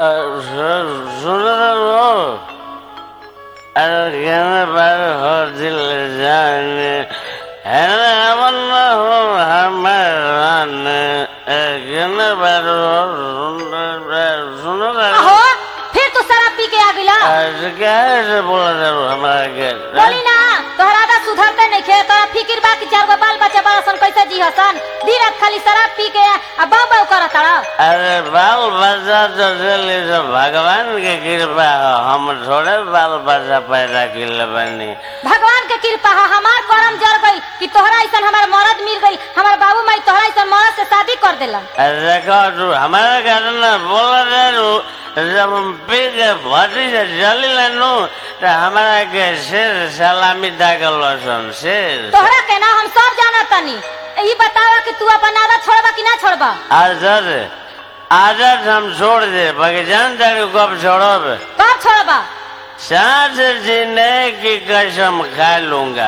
सुनो अरे कहने पर हो दिल जाने है ना अमन हो हमारे कहने पर हो सुनो अहो फिर तू शराब पी के आ गिला कैसे बोला था हमारा के बोली ना तोहरा आदत सुधरते नहीं खे तोरा फिकिर बा कि चार गो बाल बच्चा बड़ा सन कैसे जी हसन दिन रात खाली शराब पी के आ बाऊ बाऊ करत तारा अरे बाल बच्चा तो चले तो भगवान के कृपा हो हम थोड़े बाल बच्चा पैदा किले बनी भगवान के कृपा है हमार करम जर गई कि तोहरा ऐसा हमार मरद मिल गई हमार बाबू माई तोहरा ऐसा मरद से शादी कर देलन अरे देखो तू हमारे घर ना बोल रहे नु जब हम पी के भटी से चली लेनु तो हमारा के शेर सलामी दाखल सन शेर तोहरा के ना हम सब जाना तनी ई बतावा कि तू अपन आदत छोड़बा कि ना छोड़बा आदत आदत हम छोड़ दे बाकी जान तारी कब छोड़ब कब छोड़बा सांस जीने की कसम खा लूंगा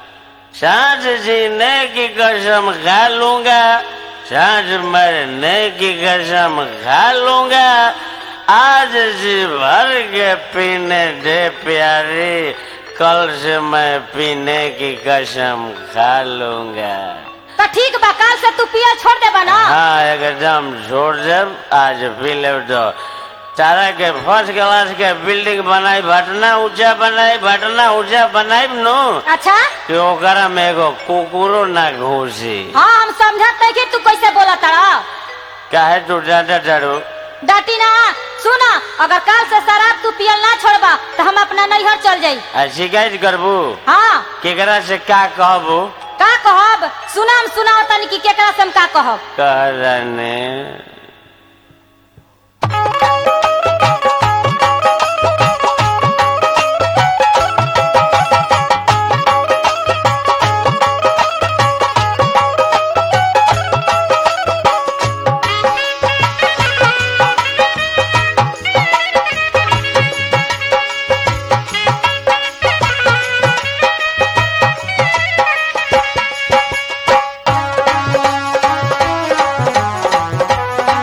सांस जीने की कसम खा लूंगा सांस मरने की कसम खा लूंगा आज जी भर के पीने दे प्यारी कल से मैं पीने की कसम खा लूंगा तो ठीक बा काल से तू पियल छोड़ देबा ना हाँ एकदम छोड़ देब आज पी ले तो तारा के फर्स्ट क्लास के बिल्डिंग बनाई भटना ऊंचा बनाई भटना ऊंचा बनाई नु अच्छा कि ओकरा में एगो कुकुरो ना घुसी हाँ हम समझत नहीं कि तू कैसे बोला तारा काहे तू डांटा डारू डाटी ना सुना अगर काल से शराब तू पियल ना छोड़बा तो हम अपना नैहर चल जाई आ शिकायत करबू हाँ केकरा से का कहबू का कहब सुना हम सुनाओ तनी कि केकरा से हम का कहब कह जाने हाँ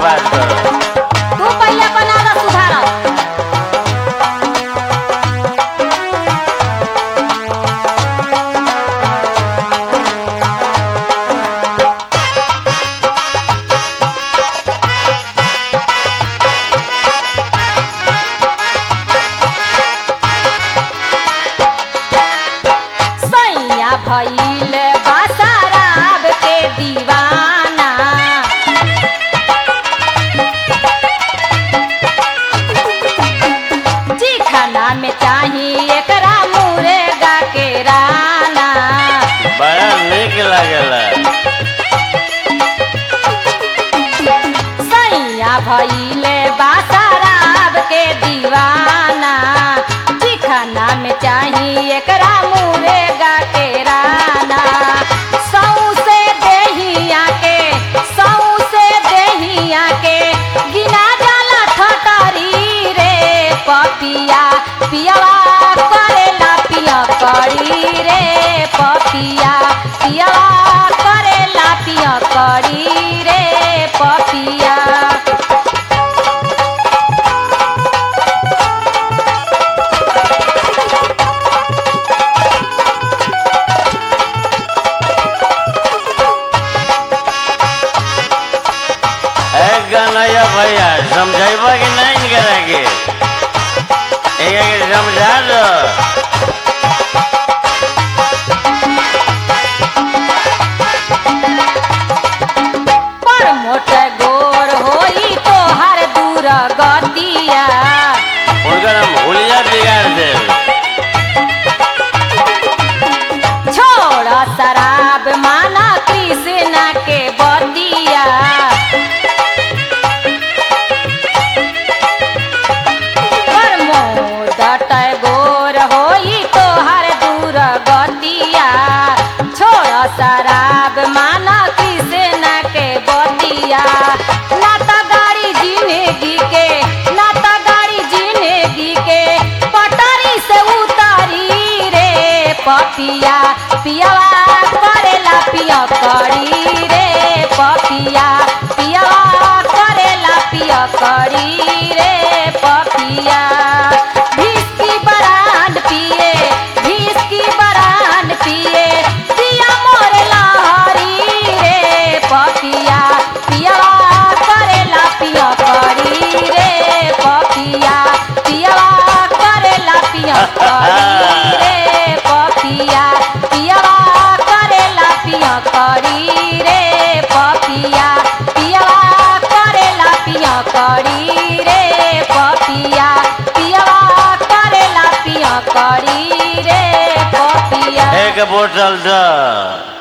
बात करो तू पहले अपन आदत सुधार सैया भइल बासाराब के दीवाना जी खाना में चाही एकरा मुर्गा के राना बड़ा निक लागेला सैया भइले बासाराब के दीवाना जी खाना में चाही एकरा मुर्गा के राना सौसे देहिया के सौसे देहिया के गिना जाला ठटरी रे पपिया पियवा करेला पिया करी रे पपिया पियवा करेला पिया करी रे पपिया ए गनैया भैया समझेबा कि नहीं करे के एक समझा दो पर मोट गोर होई तोहर दूर गतिया उनकर हम हुलिया बिगाड़ दे छोड़ शराब माना कृष्णा के बतिया पर मोट गोर होई तोहर दूर गतिया छोड़ शराब माना कृष्णा के बतिया ना त गाड़ी जिंदगी के ना त गाड़ी जिंदगी के पटरी से उतारी रे पपिया पियवा करेला पिया करी रे पपिया पियवा करेला पिया करी रे पपिया भिस्की बरांड पिए भिस्की बरांड पिए पिया मोर लहरी रे पपिया पियवा करेला पिया करी रे पपिया पियवा करेला पिया करी रे पपिया पियवा करेला पिया करी रे पपिया पियवा करेला पिया करी रे पपिया पियवा करेला पिया करी रे पपिया एक बोतल दो